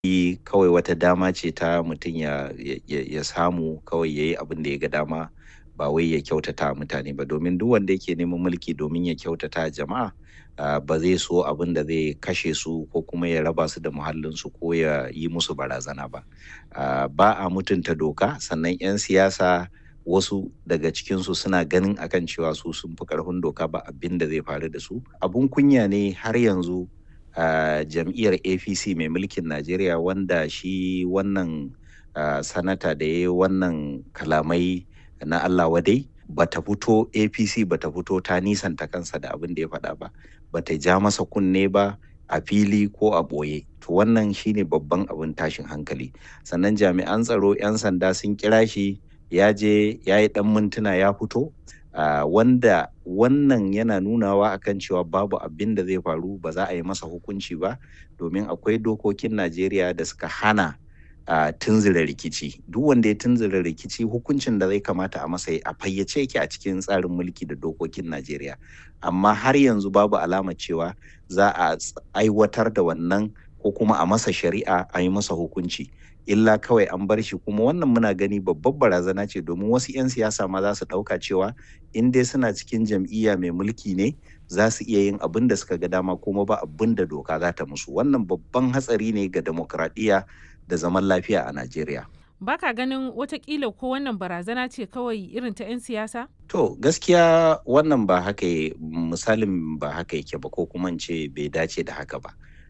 kawai wata dama ce ta mutum ya, ya, ya samu kawai ya yi abin da ya ga dama ba wai ya kyautata mutane ba domin duk wanda yake neman mulki domin ya kyautata jama'a uh, ba zai so abin da zai kashe su ko kuma ya raba su da muhallinsu ko ya yi musu barazana ba uh, ba a mutunta doka sannan 'yan siyasa wasu daga cikinsu suna ganin akan cewa su sun fi karfin doka ba abin da zai faru da su abun kunya ne har yanzu uh, jam'iyyar apc mai mulkin najeriya wanda shi wannan uh, sanata da ya yi wannan kalamai na allah wadai bata fito apc bata fito ta nisanta kansa da abin da ya faɗa ba bata ja masa kunne ba a fili ko a ɓoye to wannan shine babban abin tashin hankali sannan jami'an tsaro 'yan sanda sun kira shi ya je ya yi ɗan mintuna ya fito uh, wanda wannan yana nunawa akan cewa babu abin da zai faru ba za a yi masa hukunci ba domin akwai dokokin najeriya da suka hana uh, tunzura rikici duk wanda ya tunzura rikici hukuncin da zai kamata a masa a fayyace yake a cikin tsarin mulki da dokokin najeriya amma har yanzu babu alama cewa za a aiwatar da wannan ko kuma a masa shari'a a yi masa hukunci illa kawai an bar shi kuma wannan muna gani babbar barazana ce domin wasu 'yan siyasa ma za su ɗauka cewa in dai suna cikin jam'iyya mai mulki ne za su iya yin abin da suka ga dama kuma ba abin da doka za ta musu wannan babban hatsari ne ga demokradiyya da zaman lafiya a najeriya baka ganin watakila ko wannan barazana ce kawai irin ta 'yan siyasa to gaskiya wannan ba haka misalin ba haka yake ba ko kuma ce bai dace da haka ba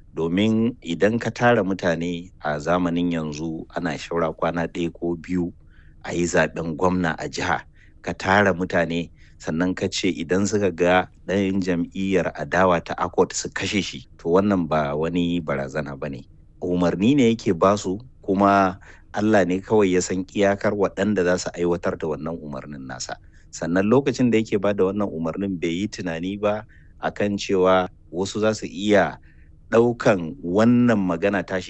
domin idan ka tara mutane a zamanin yanzu ana shaura kwana ɗaya ko biyu a yi zaben gwamna a jiha ka tara mutane sannan ka ce idan suka ga ɗayan jam'iyyar adawa ta akot su kashe shi to wannan ba wani barazana ba ne umarni ne yake basu kuma allah ne kawai ya san iyakar waɗanda za su aiwatar da wannan umarnin nasa sannan lokacin da yake ba da wannan umarnin bai yi tunani ba akan cewa wasu za su iya ɗaukan wannan magana tashi